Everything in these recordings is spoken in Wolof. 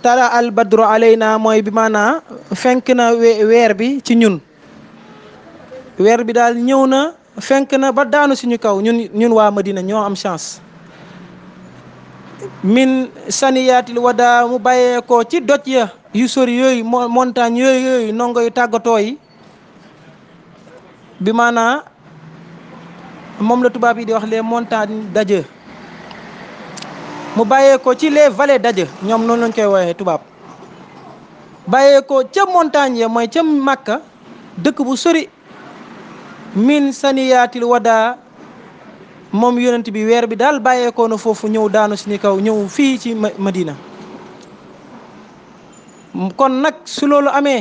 tala al badru alayna mooy bi maanaa fenk na weer bi ci ñun weer bi daal ñëw na fenk na ba daanu suñu kaw ñun ñun waa Madina ñoo am chance min saniyaatil wada mu bàyyeekoo ci doj ya yu sori yooyu montagne yooyu yooyu nongo yu tàggatoo yi bi maanaa moom la tubaab yi di wax les montagnes d'adieu mu bàyyeekoo ci les vallées d'adieu ñoom noonu lañ koy woowee tubaab bàyyeekoo ca montagne ya mooy ca Makka dëkk bu sori min saniyaatil wada moom yonent bi weer bi daal bàyyeekoo na foofu ñëw daanu suñu kaw ñëw fii ci Madina kon nag su loolu amee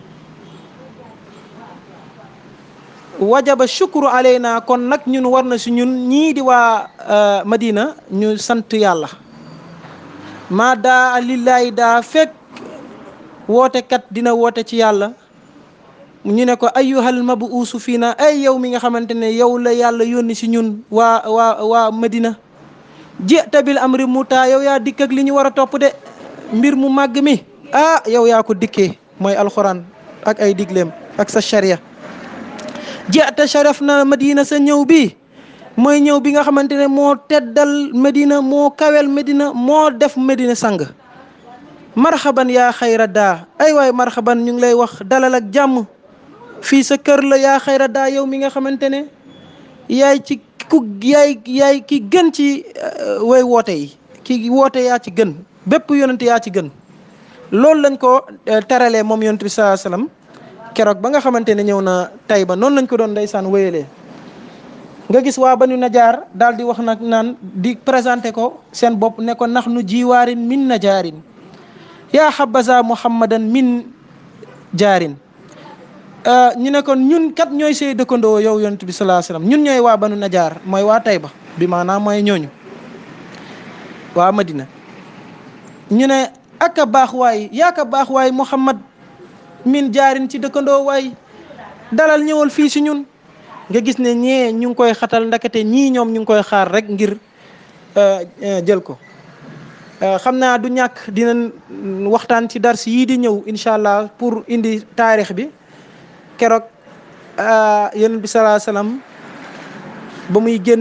wajaba shukru alayna kon nag ñun war na si ñun ñii di waa Madina ñu sant yàlla maa daa lillaahi daa fekk wootekat dina woote ci yàlla ñu ne ko ayyuhal mabuusu fii na ay yow mi nga xamante ne yow la yàlla yónni si ñun waa waa waa Madina jita bil amri mutaa yow yaa dikk ak li ñu war a topp de mbir mu màgg mi ah yow yaa ko dikkee mooy alxuraan ak ay digleem ak sa sharia jita sharaf na Madina sa ñëw bi mooy ñëw bi nga xamante ne moo teddal Medina moo kawel Medina moo def Medina sang marxaban yaa xayra daa ay waay marxaban ñu ngi lay wax dalal ak jàmm fii sa kër la yaa xayra daa yow mi nga xamante ne yaay ci ku yaay yaay ki gën ci way woote yi ki woote yaa ci gën bépp yonent yaa ci gën loolu lañ ko teralee moom yonent bi saa salaam keroog ba nga xamante ne ñëw na tay ba noonu lañ ko doon ndeysaan wéyalee nga gis waa banu najaar daal di wax nag naan di présenté ko seen bopp ne ko nax nu jiwaarin min najaarin yaa xabaza muhammadan min jaarin ñu ne kon ñun kat ñooy say dëkkandoo yow yonent bi salaa salaam ñun ñooy waa banu najaar mooy waa Tayba bi maanaam mooy ñooñu waa Madina ñu ne ak a baax waay yaa ka baax waay muhammad min jaarin ci dëkkandoo waay dalal ñëwal fii si ñun nga gis ne ñee ñu ngi koy xatal ndakate ñii ñoom ñu ngi koy xaar rek ngir jël ko xam naa du ñàkk dinañ waxtaan ci dars yii di ñëw incha allah pour indi taarix bi keroog yonent bi salaa salaam ba muy génn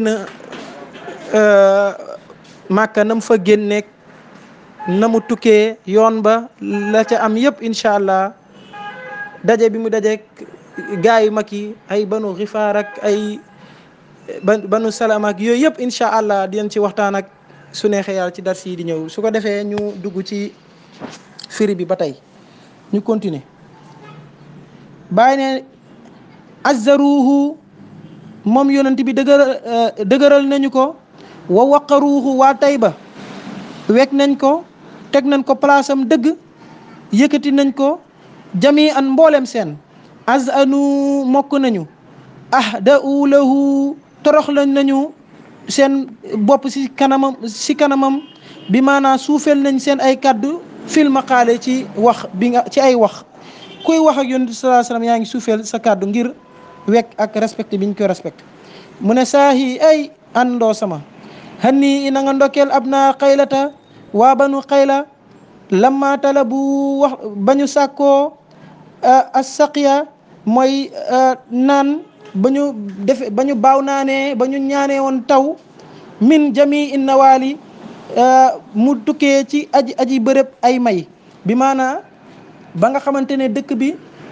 màkka na mu fa génneeg na mu tukkee yoon ba la ca am yëpp incha allah daje bi mu dajeeg gaa yu mag yi ay banu xifaar ak ay banu salaam ak yooyu yëpp incha allah dinañ ci waxtaan ak su neexee yàlla ci dars yi di ñëw su ko defee ñu dugg ci firi bi ba tey ñu continuer bàyyi ne azzaruuhu moom yonent bi dëgëral dëgëral nañu ko wa waqaruuhu waa Tayba wekk nañ ko teg nañ ko place am dëgg yëkkati nañ ko jami an mboolem seen az anu mokk nañu ah da u lahu torox lañ nañu seen bopp si kanamam si kanamam bi maanaa suufeel nañ seen ay kàddu fil maqaale ci wax bi nga ci ay wax kuy wax ak yonent salaa salaam yaa ngi suufeel sa kàddu ngir wekk ak respecté bi ñu koy respecté mu ne saahi ay àndoo sama xanni ina nga ndokkeel ab naa xaylata waa banu xayla lamma tala bu wax ba ñu sàkkoo as saqiya mooy naan ba ñu defe ba ñu baaw naanee ba ñu ñaanee woon taw min jami in nawaali mu tukkee ci aji aji bërëb ay may bi maanaa ba nga xamante ne dëkk bi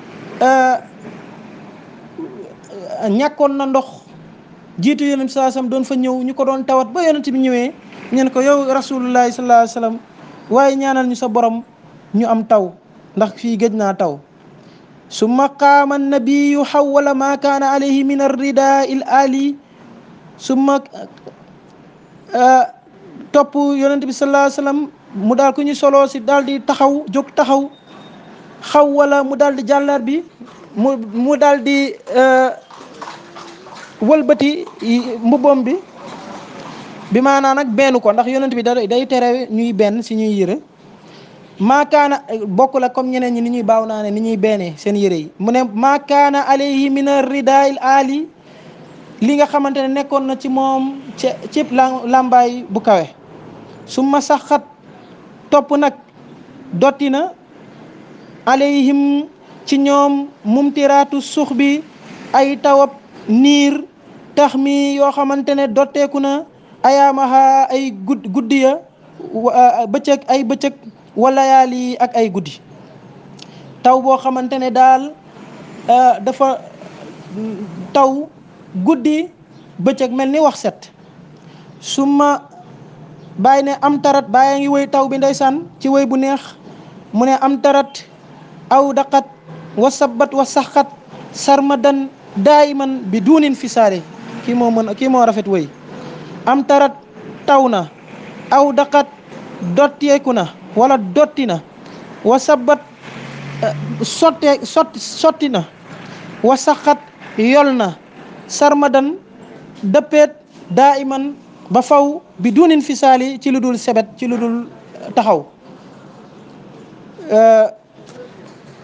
ñàkkoon na ndox jiitu yonent bi salaa sallam doon fa ñëw ñu ko doon tawat ba yonent bi ñëwee ñeen ko yow rasulullahi sallallahu alayhi wasallam waaye ñaanal ñu sa borom ñu am taw ndax fii gëj naa taw summa qaama annabiyu xawala ma kaana alayhi min arrida il ali summa topp yonent bi sallallahu alayhi wasallam mu daal ku ñu soloo si daal di taxaw jóg taxaw xawala mu daal di jàllar bi mu mu daal di wëlbati mbubbam bi bi maanaa nag benn ko ndax yonent bi da day tere ñuy benn si ñuy yëre maakaana bokk la comme ñeneen ñi ni ñuy baaw naa ne ni ñuy beenee seen yëre yi mu ne maakaana alayhi min ridail ali li nga xamante ne nekkoon na ci moom ci cib làmbaay bu kawe su ma saxat topp nag dotti na alayhim ci ñoom mumtiraatu suux bi ay tawab niir tax mi yoo xamante ne dotteeku na ayaamaha ay gud guddi ya bëccëg ay bëccëg wala yaali ak ay guddi taw boo xamante ne daal dafa taw guddi bëccëg mel ni wax set su ma bàyyi ne am tarat bàyyi ngi woy taw bi ndeysaan ci woy bu neex mu ne am tarat aw daqat wa sabat wa saxat sarmadan daayiman bi duunin fi saare kii moo mën kii moo rafet woy am tarat taw na aw daqat dotteeku na wala dotti na wa sabat sottee sotti sotti na wa saxat yol na sarmadan dëppeet daa iman ba faw bi duunin fi saali ci lu dul sebet ci lu dul taxaw